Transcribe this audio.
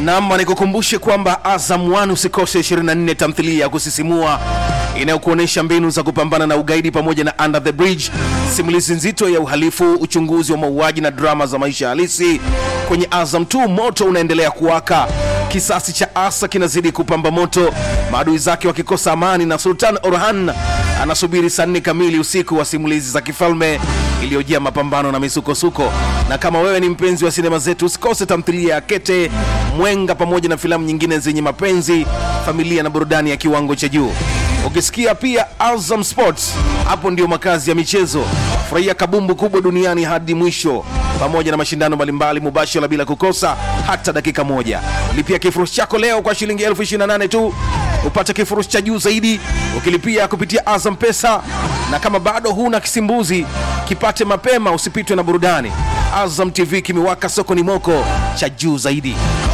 Naam, nikukumbushe kwamba Azam 1 usikose 24 tamthilia ya kusisimua inayokuonyesha mbinu za kupambana na ugaidi pamoja na Under the Bridge, simulizi nzito ya uhalifu, uchunguzi wa mauaji na drama za maisha halisi. Kwenye Azam 2 moto unaendelea kuwaka, kisasi cha Asa kinazidi kupamba moto, maadui zake wakikosa amani, na Sultan Orhan anasubiri saa nne kamili usiku wa simulizi za kifalme iliyojaa mapambano na misukosuko. Na kama wewe ni mpenzi wa sinema zetu, usikose tamthilia ya Kete, Mwenga pamoja na filamu nyingine zenye mapenzi, familia na burudani ya kiwango cha juu. Ukisikia pia Azam Sports, hapo ndio makazi ya michezo. Furahia kabumbu kubwa duniani hadi mwisho, pamoja na mashindano mbalimbali mubashara bila kukosa hata dakika moja. Lipia kifurushi chako leo kwa shilingi elfu ishirini na nane tu upate kifurushi cha juu zaidi ukilipia kupitia Azam Pesa, na kama bado huna kisimbuzi kipate mapema, usipitwe na burudani. Azam TV kimewaka soko ni moko cha juu zaidi.